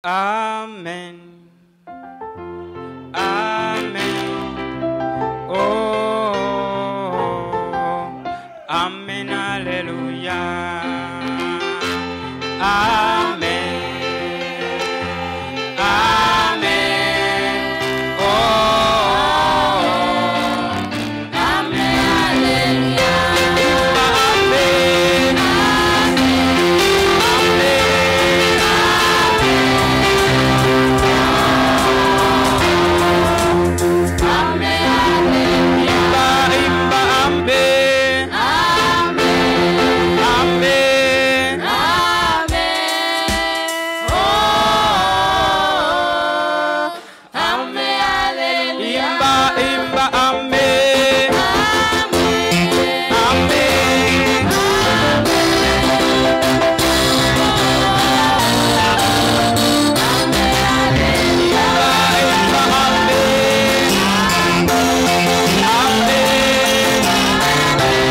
Amen. Amen. Oh, Amen. Hallelujah. Amen. Amen. Oh, Amen. Amen. Imba, imba, amen. Amen. Imba, imba, amen. Amen. Imba, imba, amen. Amen.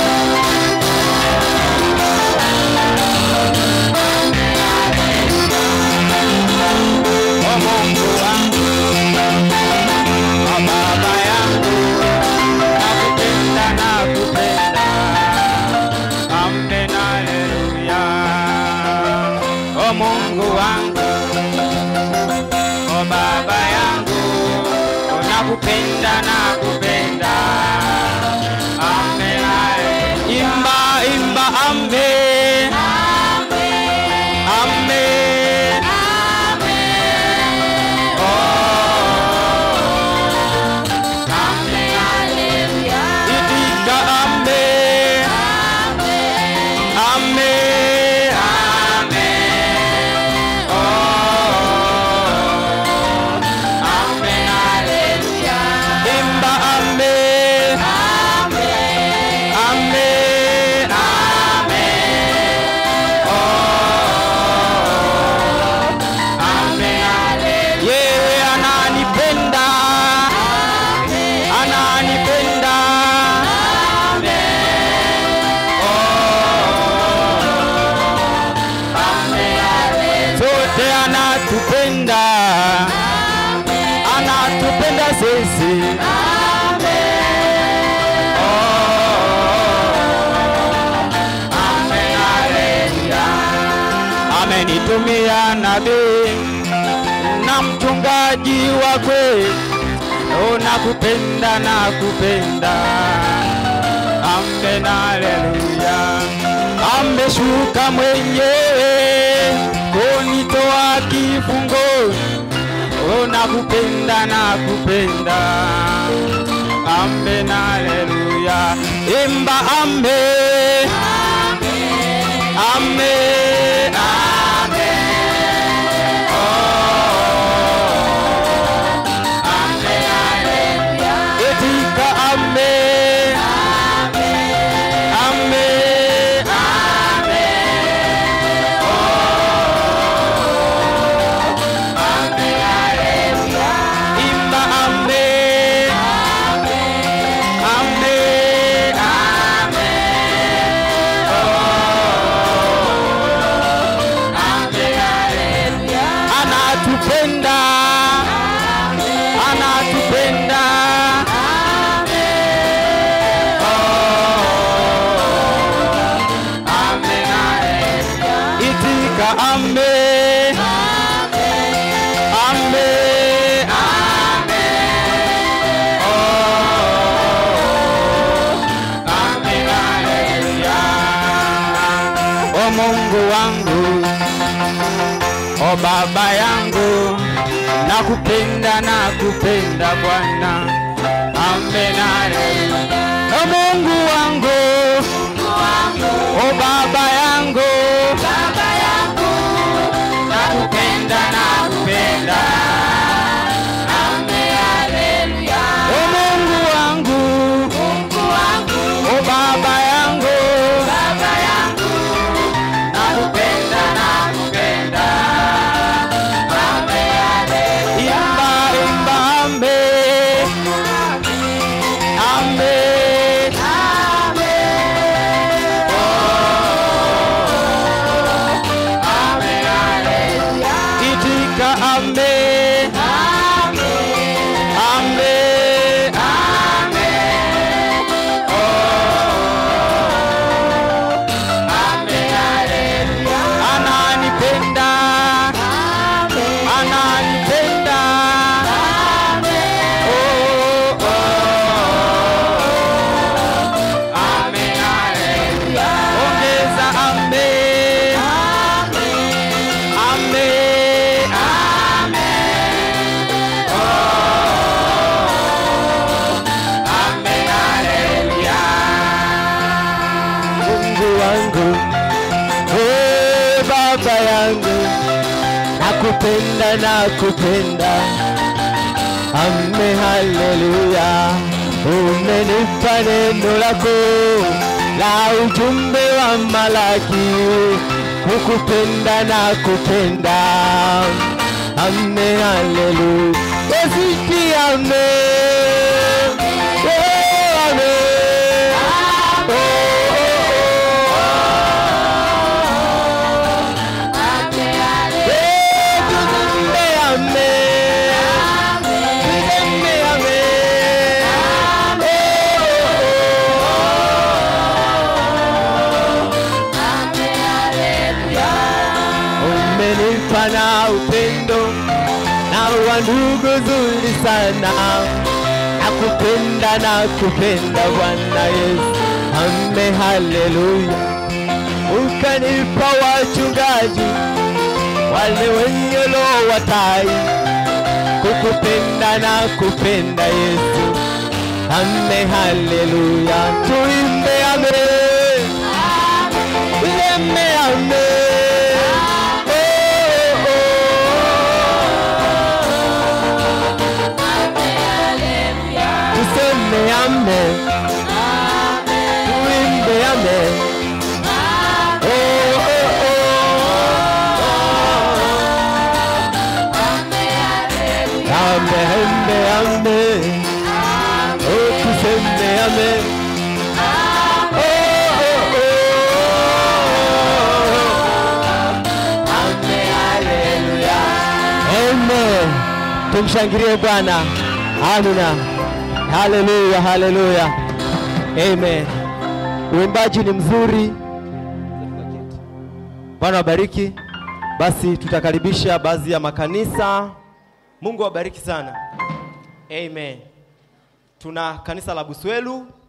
Oh, Mungu wangu, oh, Baba yangu, nakupenda, nakupenda. Amen, haleluya. Oh, Mungu wangu, oh, Baba yangu, oh, nakupenda, nakupenda. Amen, haleluya. Imba, imba, amen. Amen. Itika amen. Amen. Amen. Oh. Amen. Imba amen. Amen. Amen. Oh. Amen. Yeye ananipenda. Ananipenda. Sote anatupenda. Anatupenda sisi. Amenitumia nabii na mchungaji wa kweli, oh, nakupenda nakupenda. Amen, haleluya. Ameshuka mwenyewe kunitoa kifungoni, oh, nakupenda nakupenda. Amen, haleluya. Imba amen. Amen. Amen. Etika amen. Amen. Imba amen. Amen. Anatupenda. Anatupenda. Itika amen. Amen. O Mungu wangu, o Baba yangu, nakupenda nakupenda Bwana. Amen. haleluya. O Mungu wangu, o Baba yangu, nakupenda nakupenda. O Mungu wangu, o Baba yangu, nakupenda nakupenda. Imba imba amen. Amen. amen. Amen. Ananipenda. Ananipenda. Oh, oh. Ongeza amen. Amen. Mungu wangu, oh baba yangu, nakupenda nakupenda, ame haleluya, umenipa neno lako la ujumbe wa Malaki, kukupenda nakupenda, ame haleluya, yesiti ame, oh ame, oh, oh, oh. Umenipa na upendo na wandugu zuri sana, nakupenda na kupenda Bwana Yesu, ame haleluya. Ukanipa wachungaji wale wenye roho watai, kukupenda na kupenda Yesu, ame haleluya. Tuimbe ame, tuimbe ame. Oh, oh, oh. Tuseme ame, tuimbe ame. Oh, oh, oh. Ame, ame, ame. Oh, tuseme ame. Oh, oh, oh. Ame, haleluya. Amen. Tumshangilie Bwana. Amina. Haleluya, haleluya. Amen. Uimbaji ni mzuri. Bwana wabariki. Basi tutakaribisha baadhi ya makanisa. Mungu awabariki sana. Amen. Tuna kanisa la Buswelu